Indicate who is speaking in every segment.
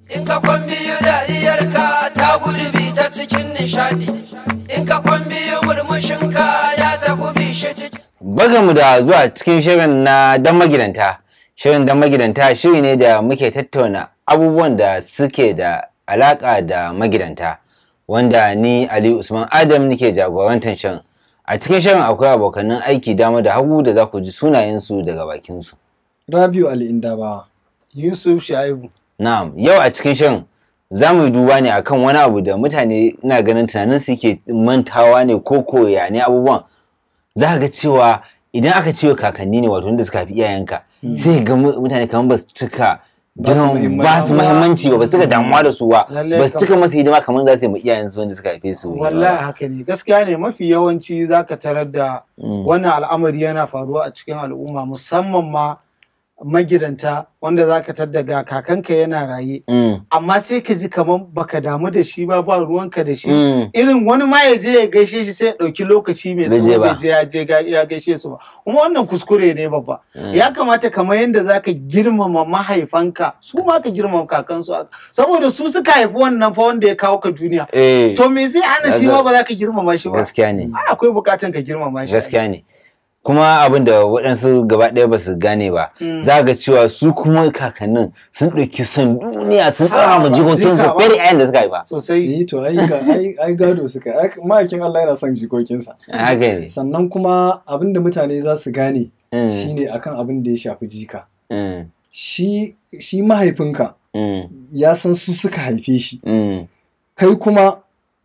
Speaker 1: In ka kwan biyu dariyarka ta gudu bi ta cikin nishadi. In ka kwan biyu murmushinka ya tafi bishe cikin.
Speaker 2: mu da zuwa cikin shirin na dan magidanta. Shirin dan magidanta shiri ne da muke tattauna abubuwan da suke da alaka da magidanta. Wanda ni Ali Usman Adam nake jagorantar shirin. A cikin shirin akwai abokanan aiki dama da hagu da za ku ji sunayensu daga bakinsu.
Speaker 3: Rabiu Ali Indabawa.
Speaker 4: Yusuf Shaibu.
Speaker 2: Na'am, yau a cikin shirin za mu yi duba ne akan wani abu da mutane ina ganin tunanin su ke mantawa ne ko koya ne abubuwan. Za ka ga cewa idan aka ce kakanni ne wato wanda suka fi iyayenka sai ga mu- mutane kamar ba su cika
Speaker 3: Ba su
Speaker 2: girma-
Speaker 3: muhimmanci
Speaker 2: ba su
Speaker 3: ba.
Speaker 2: muhimmanci ba ba su cika damuwa da su ba
Speaker 4: Lallai
Speaker 2: ba su
Speaker 4: kam.
Speaker 2: cika masa hidima kamar za su yi ma iyayensu wanda suka haife su
Speaker 4: Wallahi haka ne gaskiya ne mafi yawanci zaka tarar da
Speaker 2: Mm.
Speaker 4: wannan al'amari yana faruwa a cikin al'umma musamman ma magidanta wanda zaka tar daga kakanka yana raye
Speaker 2: Mm,
Speaker 4: amma sai ka ji kamar baka damu da shi ba ba ruwanka da shi
Speaker 2: mm,
Speaker 4: irin wani ma ya je ya gaishe shi sai ya ɗauki lokaci mai
Speaker 2: Bai je
Speaker 4: tsawo
Speaker 2: ba.
Speaker 4: bai je ya je ga- ya gaishe su ba kuma wannan kuskure ne babba
Speaker 2: Mm.
Speaker 4: ya kamata kamar yadda zaka girmama mahaifanka su ma ka girmama kakansu haka. saboda su suka haifi wannan fa wanda ya kawo ka duniya
Speaker 2: eh,
Speaker 4: to me zai hana shi ma ba za ka girmama shi ba
Speaker 2: gaskiya ne
Speaker 4: ai akwai bukatan ka girmama shi
Speaker 2: gaskiya ne kuma abin da waɗansu gaba ɗaya ba su gane ba
Speaker 4: Mm.
Speaker 2: za ga cewa su kuma kakannin sun ɗauki son duniya sun
Speaker 4: Ha,
Speaker 2: ɗora ma
Speaker 4: ba,
Speaker 2: jikokinsu
Speaker 4: jika ba.
Speaker 2: fiye da 'ya'yan da suka haifa
Speaker 4: sosai
Speaker 3: Eh to ai ga ai ai gado suka yi. Ai, ma'aikin Allah yana son jikokinsa.
Speaker 2: haka ne
Speaker 3: Sannan kuma abin da mutane za su gane
Speaker 2: Mm,
Speaker 3: shine akan abin da ya shafi jika.
Speaker 2: mm,
Speaker 3: Shi shi mahaifinka
Speaker 2: mm,
Speaker 3: ya san su suka haife shi.
Speaker 2: mm,
Speaker 3: Kai kuma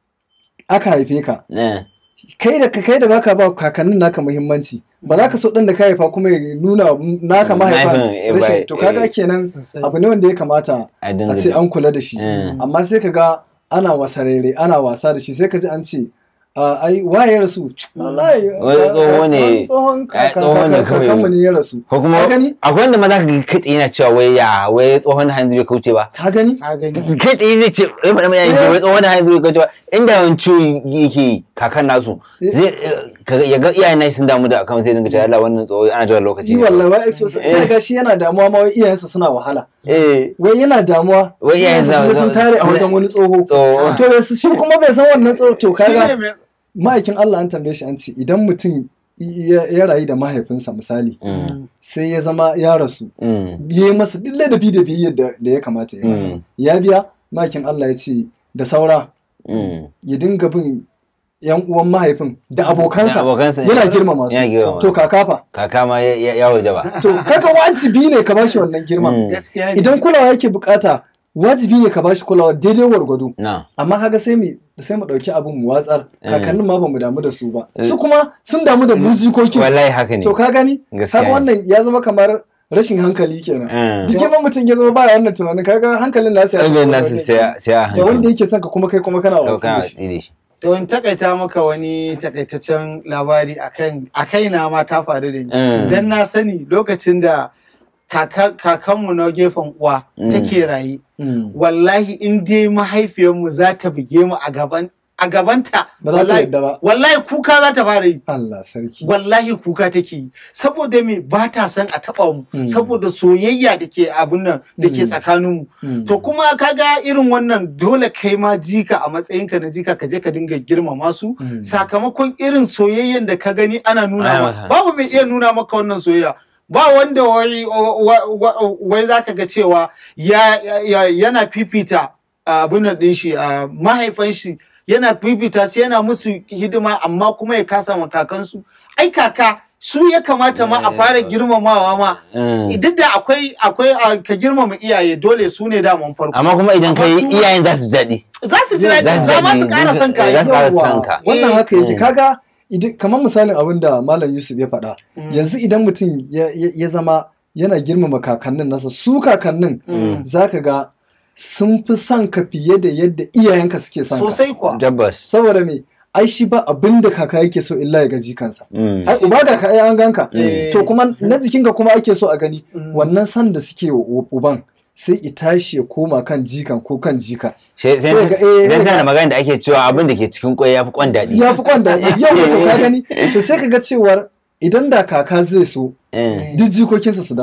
Speaker 3: aka haife ka.
Speaker 2: eh,
Speaker 3: Kai da kai da baka ba kakannin naka muhimmanci. Ba za ka so ɗan da ka haifa kuma ya nuna naka mahaifa
Speaker 2: Mahaifin, eh, ba-
Speaker 3: rashin to kaga
Speaker 2: eh.
Speaker 3: kenan
Speaker 4: Sosai.
Speaker 3: abu ne wanda ya kamata
Speaker 2: a dinga
Speaker 3: a ce an kula da shi.
Speaker 2: Mm.
Speaker 3: amma sai ka ga ana wasarere ana wasa da shi sai ka ji an ce "Ah, ai waye ya rasu wallahi
Speaker 2: Wai
Speaker 3: ah,
Speaker 2: tsoho ne.
Speaker 3: wani tsohon
Speaker 2: Ai, tsoho ne kawai.
Speaker 3: kakanmu ne ya rasu
Speaker 2: ko kuma
Speaker 3: Ka gani?
Speaker 2: akwai wanda ma za ka ga kai tsaye yana cewa wai ya wai tsohon hanzu bai kauce ba
Speaker 3: ka gani
Speaker 4: ka gani
Speaker 2: kai tsaye zai ce ya faɗa mai yanki wai tsohon hanzu bai kauce ba inda yawan ciwo yake yi, kakan nasu zai eh, ka- ya ga iyayen nashi sun damu da akan sai dinga cewa Allah wannan tsoho ana jiran lokaci
Speaker 3: yi
Speaker 2: ne
Speaker 3: wallahi wai to sai ga shi yana damuwa ma wai iyayensa suna wahala
Speaker 2: eh
Speaker 3: wai yana damuwa
Speaker 2: Wai iyayensa
Speaker 3: iyayensa sun
Speaker 2: sun-
Speaker 3: tare a
Speaker 2: sun-
Speaker 3: wajen wani tsoho
Speaker 2: tsoho
Speaker 3: to bai su- shi kuma bai san wannan tsoho to
Speaker 4: Shi ne
Speaker 3: kaga
Speaker 4: mai-
Speaker 3: ma'aikin Allah an tambaye shi an ce idan mutum ya ya rayu da mahaifinsa misali
Speaker 2: Mm,
Speaker 3: sai ya zama ya rasu
Speaker 2: mm,
Speaker 3: ya yi masa duk ladabi da biyayyar da da ya kamata ya masa
Speaker 2: Mm.
Speaker 3: ya biya makin Allah ya ce da saura
Speaker 2: mm.
Speaker 3: ya dinga bin yan uwan mahaifin da abokansa
Speaker 2: Da abokansa,
Speaker 3: yana
Speaker 2: eh.
Speaker 3: girmama
Speaker 2: Yana girmama
Speaker 3: su to
Speaker 2: su.
Speaker 3: kaka fa
Speaker 2: kaka ma ya- ya ya waje ba
Speaker 3: to kaka wajibi ne ka bashi wannan girma
Speaker 2: Mm.
Speaker 4: gaskiya ne
Speaker 3: idan kulawa yake bukata wajibi ne ka bashi kulawa daidai gwargwado
Speaker 2: na
Speaker 3: amma haka sai mu sai mu dauki abin mu watsar
Speaker 2: Mm.
Speaker 3: kakannin ma bamu damu da su ba
Speaker 2: Eh.
Speaker 3: su kuma sun damu da mu jikokin
Speaker 2: wallahi haka ne
Speaker 3: to ka gani
Speaker 2: Gaskiya
Speaker 3: haka
Speaker 2: ne.
Speaker 3: wannan ya zama kamar rashin hankali kenan
Speaker 2: Mm.
Speaker 3: duk girman mutum ya zama baya wannan tunanin kaga hankalin nasa ya
Speaker 2: Ɗagen
Speaker 3: tafi
Speaker 2: nasu
Speaker 3: wajen
Speaker 2: sai a- sai a
Speaker 3: to wanda
Speaker 2: hankali
Speaker 3: yake son ka kuma kai kuma kana
Speaker 2: Kau
Speaker 3: wasu
Speaker 2: kana
Speaker 3: da shi
Speaker 2: watsi da shi
Speaker 4: to in takaita maka wani takaitaccen labari akan a kaina ma ta faru da ni
Speaker 2: Mm.
Speaker 4: dan na sani lokacin da kaka- kakanmu na gefen uwa
Speaker 2: Mm.
Speaker 4: take raye
Speaker 3: Mm.
Speaker 4: wallahi in dai mahaifiyarmu za ta buge mu a gaban a gabanta
Speaker 3: ba za ta
Speaker 4: wallahi-
Speaker 3: yadda ba
Speaker 4: wallahi kuka za ta fara yi
Speaker 3: Allah sarki
Speaker 4: wallahi kuka take yi saboda me ba ta son a taba mu
Speaker 3: Mm.
Speaker 4: saboda soyayya da ke abun nan da ke
Speaker 3: Mm.
Speaker 4: tsakaninmu
Speaker 3: Mm.
Speaker 4: to kuma kaga irin wannan dole kai ma jika a matsayinka na jika ka je ka dinga girmama su
Speaker 3: Mm.
Speaker 4: sakamakon irin soyayyen da ka gani ana nuna
Speaker 2: Ana
Speaker 4: ma
Speaker 2: maka.
Speaker 4: babu mai iya nuna maka wannan soyayya ba wanda wai wa- wa- wai zaka ga cewa ya, ya- yana fifita abin nan din shi a mahaifan shi yana fifita su yana musu hidima amma kuma ya kasa ma kakansu ai kaka su ya kamata ma a fara girmamawa ma
Speaker 2: Mm.
Speaker 4: duk da akwai akwai a, ka girmama iyaye dole su ne daman farko
Speaker 2: amma kuma idan ka yi
Speaker 4: Amma su-
Speaker 2: iyayen za su ji daɗi
Speaker 4: za su ji
Speaker 2: Za su
Speaker 4: daɗi
Speaker 2: ji
Speaker 4: za ma su
Speaker 2: daɗi,
Speaker 4: ƙara son ka
Speaker 2: za su ƙara
Speaker 3: Yawwa,
Speaker 2: son ka.
Speaker 3: wannan
Speaker 4: Eh.
Speaker 3: haka yake
Speaker 2: Mm.
Speaker 3: kaga idan kamar misalin abin da malam Yusuf ya faɗa
Speaker 4: Mm.
Speaker 3: yanzu idan mutum ya- ya ya zama yana girmama kakannin nasa su kakannin
Speaker 4: Mm.
Speaker 3: zaka ga sun fi son ka fiye da yadda iyayenka suke son ka
Speaker 4: sosai kuwa
Speaker 2: tabbas
Speaker 3: saboda me ai shi ba abin da kaka yake so illa ya ga jikansa
Speaker 2: Mm.
Speaker 3: ai uba ga ka ai an ganka
Speaker 4: Eh.
Speaker 3: to kuma na jikinka kuma ake so a gani
Speaker 4: Mm.
Speaker 3: wannan san da suke wa uban sai i tashi ya koma kan jikan ko kan jika
Speaker 2: sai
Speaker 3: sai ga- eh,
Speaker 2: sai
Speaker 3: sai
Speaker 2: tana da
Speaker 3: ga-
Speaker 2: magana da ake cewa abin da ke cikin kwai ya fi kwan daɗi
Speaker 3: ya fi kwan daɗi yau to ka gani to sai ka ga cewar idan da kaka zai so
Speaker 2: Eh.
Speaker 3: duk jikokinsa su dawo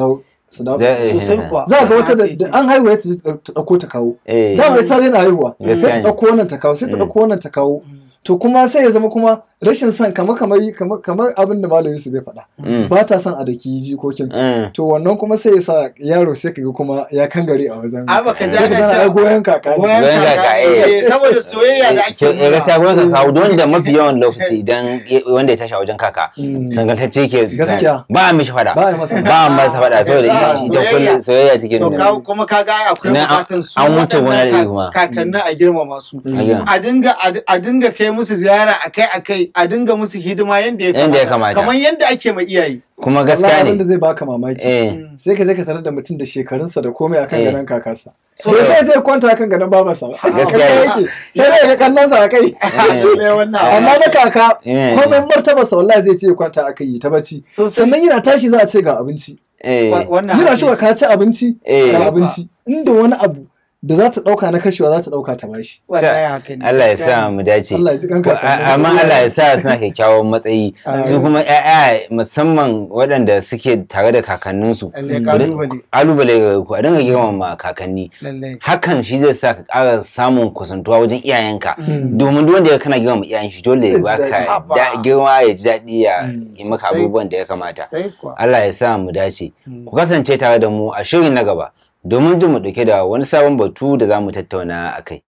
Speaker 3: su dawo
Speaker 2: Da- eh,
Speaker 4: sosai
Speaker 2: eh,
Speaker 4: kuwa
Speaker 3: za ga wata da
Speaker 4: Haka
Speaker 3: da
Speaker 4: yake.
Speaker 3: an haihuwa ta ta ɗauko ta kawo
Speaker 2: eh
Speaker 3: dama ita daina haihuwa
Speaker 2: Gaskiya
Speaker 3: sai su
Speaker 2: ne.
Speaker 3: ɗauko wannan ta kawo sai ta
Speaker 2: Mm.
Speaker 3: ɗauko wannan ta kawo to kuma sai ya zama kuma rashin son kamar kamar kamar kamar abin da malam Yusuf ya faɗa
Speaker 2: Mm.
Speaker 3: ba ta son a daki jikokin
Speaker 2: Mm.
Speaker 3: to wannan kuma sai ya sa yaro sai kaga kuma ya kangare a wajen
Speaker 4: Ai, baka ji
Speaker 3: sai ka
Speaker 4: ana
Speaker 3: tana
Speaker 4: cewa-
Speaker 3: ai goyon kaka ne.
Speaker 4: Goyon
Speaker 2: Goyon
Speaker 4: kaka,
Speaker 2: kaka, eh.
Speaker 4: eh, saboda soyayya da ake
Speaker 2: Kyau- eh, gaskiya
Speaker 4: nuna.
Speaker 2: gwamnati ka kawo don da mafi yawan lokaci idan wanda ya tashi a wajen kaka
Speaker 3: Mm.
Speaker 2: sangantacce ke
Speaker 3: Gaskiya.
Speaker 2: ba a mishi fada
Speaker 3: Ba a yi masa
Speaker 2: ba a masa fada saboda
Speaker 4: Ah,
Speaker 2: ita ita
Speaker 4: soyayya.
Speaker 2: kullum soyayya take
Speaker 4: To
Speaker 2: nuna
Speaker 4: ka- kuma ka ga ai akwai
Speaker 2: Ina an-
Speaker 4: bukatan su
Speaker 2: an wuce wani
Speaker 4: waɗannan
Speaker 2: iri kuma.
Speaker 4: ka- kakannin a girmama su.
Speaker 3: Mm.
Speaker 4: A dinga a dinga kai musu ziyara akai akai a dinga musu hidima yanda ya
Speaker 2: Yanda ya kamata.
Speaker 4: Kamar yanda ake ma iyaye.
Speaker 2: kuma
Speaker 3: Wallahi
Speaker 2: gaskiya
Speaker 3: abin da
Speaker 2: ne
Speaker 3: zai baka mamaki
Speaker 2: eh
Speaker 3: sai ka je ka tarar da mutum da shekarunsa da komai akan
Speaker 2: Eh.
Speaker 3: gadon kakarsa
Speaker 4: So-
Speaker 3: bai sai zai kwanta akan gadon babarsa ba
Speaker 2: Gaskiya
Speaker 3: Haka
Speaker 2: ne.
Speaker 3: yake sai dai ga kannansa a kai
Speaker 4: Ne wannan
Speaker 3: amma na kaka
Speaker 2: Eh.
Speaker 3: komai martabarsa wallahi zai ce kwanta aka yi ta bacci
Speaker 4: Sosai.
Speaker 3: sannan yana tashi za a ce ga abinci
Speaker 2: eh
Speaker 4: Wa- wannan
Speaker 3: yana
Speaker 4: haƙi.
Speaker 3: shi ka ci abinci
Speaker 2: Eh.
Speaker 3: ga abinci inda wani abu da za ta dauka na kashewa za ta dauka ta bashi
Speaker 4: Wallahi haka ne.
Speaker 2: Allah ya sa mu dace
Speaker 3: Allah ya ji kanka
Speaker 2: Ko- a- amma Allah ya sa suna kyakkyawan matsayi
Speaker 3: Amin.
Speaker 2: su kuma ƴaƴa musamman waɗanda suke tare da kakanninsu
Speaker 4: Lallai kalubale.
Speaker 2: kalubale ga ku a dinga girmama kakanni
Speaker 4: Lallai.
Speaker 2: hakan shi zai sa ka ƙara samun kusantuwa wajen iyayenka
Speaker 3: Mm.
Speaker 2: domin duk wanda ya kana girmama iyayen shi dole ya
Speaker 3: Zai ji
Speaker 2: baka
Speaker 4: daɗi.
Speaker 2: da- girma ya ji daɗi ya
Speaker 3: Mm,
Speaker 2: yi maka
Speaker 4: sosai.
Speaker 2: abubuwan da ya kamata
Speaker 4: Sai kuwa.
Speaker 2: Allah ya sa mu dace
Speaker 4: Mm.
Speaker 2: ku kasance tare da mu a shirin na gaba domin jin mu ɗauke da wani sabon batu da za mu tattauna a kai